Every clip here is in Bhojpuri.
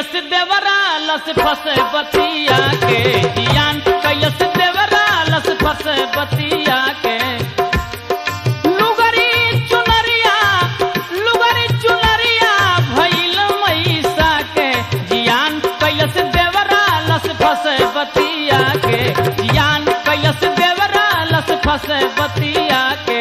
कैलस देवरा लस फस बतिया के जियान कैलस देवरा लस फस बतिया के लुगरी चुनरिया लुगरी चुनरिया भइल मैसा के जियान कैलस देवरा लस फस बतिया के जियान कैलस देवरा लस फस बतिया के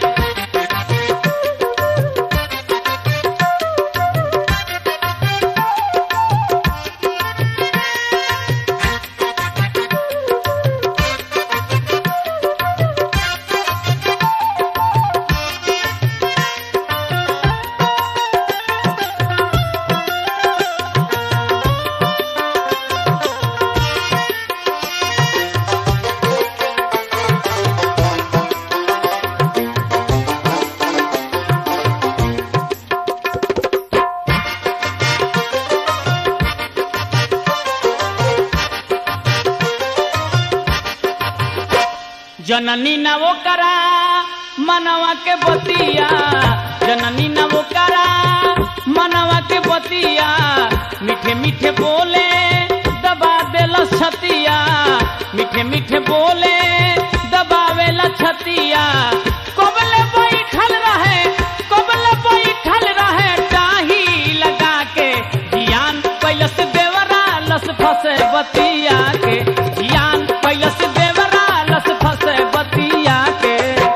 जननी न वो करा मनवा के बतिया जननी न वो करा मनवा के बतिया मीठे मीठे बोले दबा देला छतिया मीठे मीठे बोले दबावेला छतिया कोबले बैठल रहे कोबले बैठल रहे टाही लगा के जियान कैलस देवरा लस फसे बतिया के जियान कैलस देवरा लस फसे बतिया के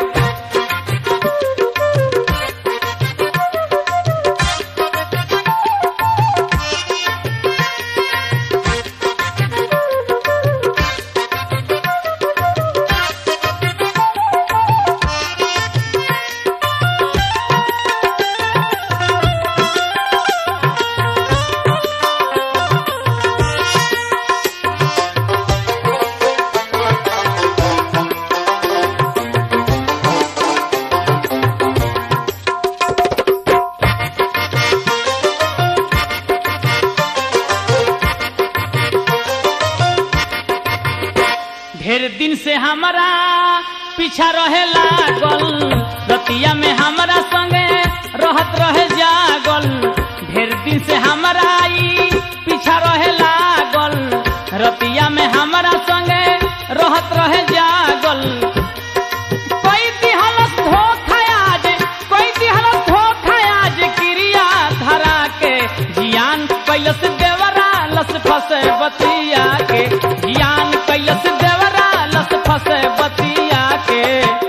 ढेर दिन से हमारा पीछा रहे लागल रतिया में हमारा संगे रहत रहे जागल ढेर दिन से हमारा ई पीछा रहे लागल रतिया में हमारा संगे रहत रहे जागल कोई दिहलस धोखा आज कोई दिहलस धोखा आज क्रिया धरा के जियान कैलस देवरा लस फसे बतिया के जियान कैलस देवरा लस फसे बतिया के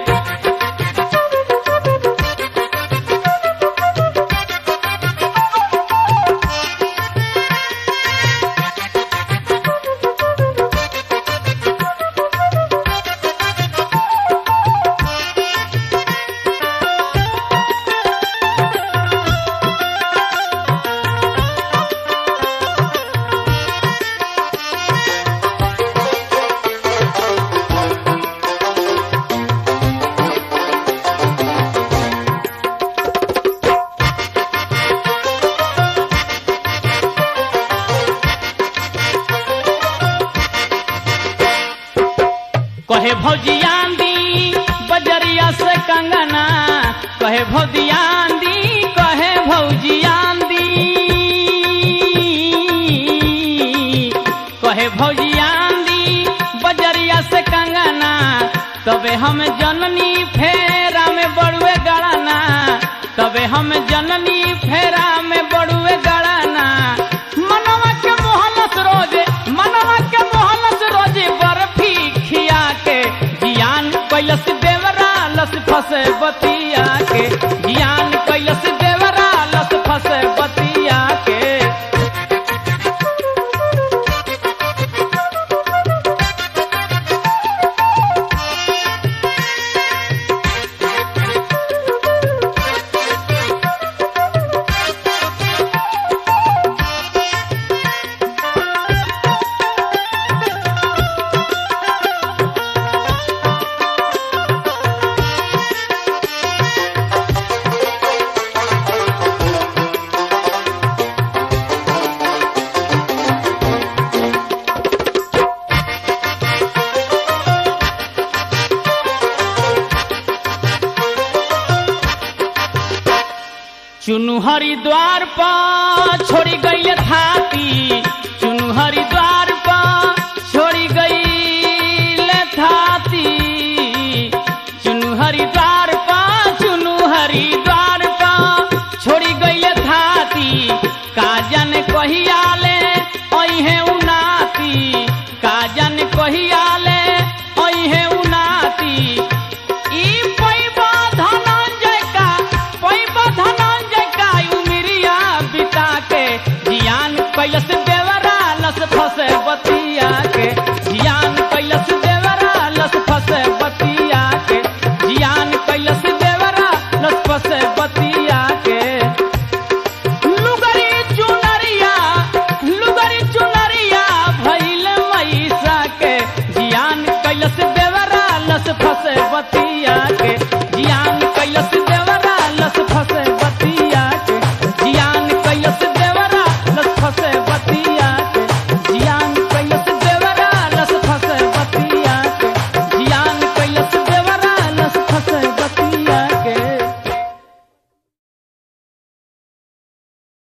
कहे भौजियान दी बजरिया से कंगना कहे भौजियान दी कहे भौजियान दी कहे भौजियान दी बजरिया से कंगना तबे हम जननी फेरा में बड़ुए गड़ाना तबे हम जननी फेरा में बड़ुए गड़ाना मनवा के मोहलस रोजे मनवा के मोहलस रोजे बर्फी खिया के जियान कैलस देवरा लस फसे बतिया के जियान कैलस देवरा लस फसे बतिया के चुनु हरिद्वार पर छोड़ी गई थाती जी